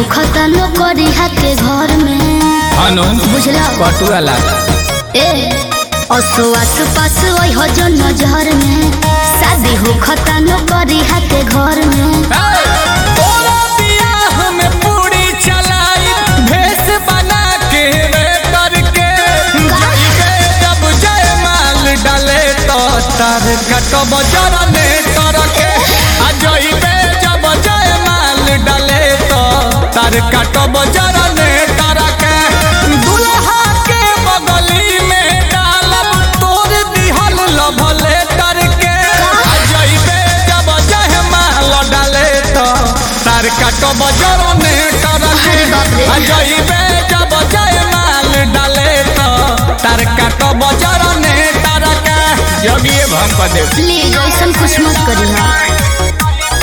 होखता नौकरी के घर में अनु बुझला पटुआ लागा ए असो आस पास ओइ हो जो नजर में शादी होखता नौकरी के घर में तोरा बियाह में पूरी चलाई भेष बना के रे करके जाइबे जब जय माल डाले तो तार कटब जरने करके आ जाइबे जब जय माल डाले तो तार कटब जरने करके दुल्हा के बगली में डालब तोर दिहल लभले करके आ जाइबे जब जय माल डाले तो तार कटब जरने करके अरे बाप रे। आ जाइबे जब जय माल डाले तो तार कटब जरने करके जब ये भम पर दे प्लीज ऐसा कुछ मत करी हा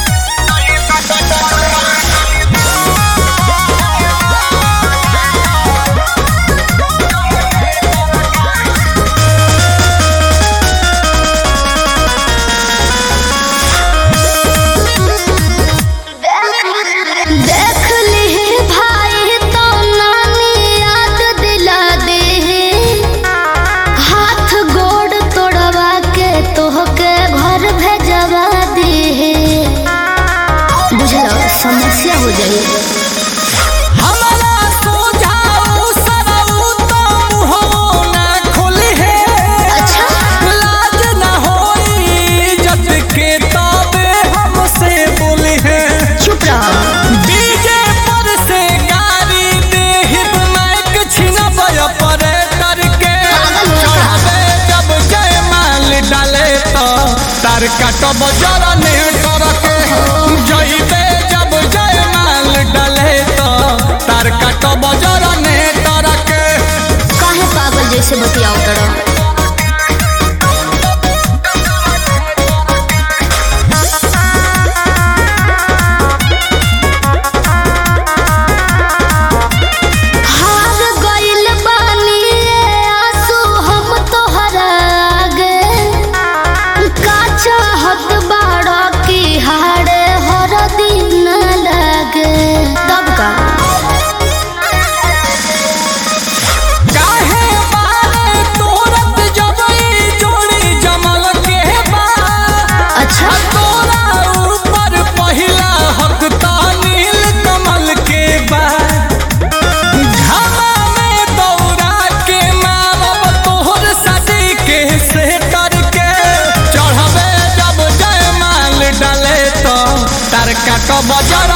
देख ली भाई तो नानी याद दिला दे हाथ गोड़ तोड़वा के तोहके घर भेजवा दे बुझलो समस्या हो जाई हमारा सोझाऊ सरऊ तो मुहो ना खोली है अच्छा लाज ना होई जत के तबे हमसे बोली है चुप रहो डीजे पर से गाड़ी देहिब माइक छिनबय परे करके पागल हो गया। चढ़ावे जब जय माल डाले तो तार काटब जरने करके जइबे जब जय माल डाले तो तार काटब जरने करके काहे पागल जैसे बतियाओ तड़ो हार गइल बानी ए आंसू हम तोहरा आगे का चाहत बाड़ा की हारे हर दिन लगे तब का काहे बारे तोरत जब ई जोड़ी जमल के बा अच्छा तोरा ऊपर पहिला हक नील कमल के बा घामा में दौड़ा के मारब तोहर सदी के से करके चढ़बे जब जय माल डाले तो तार काटब जर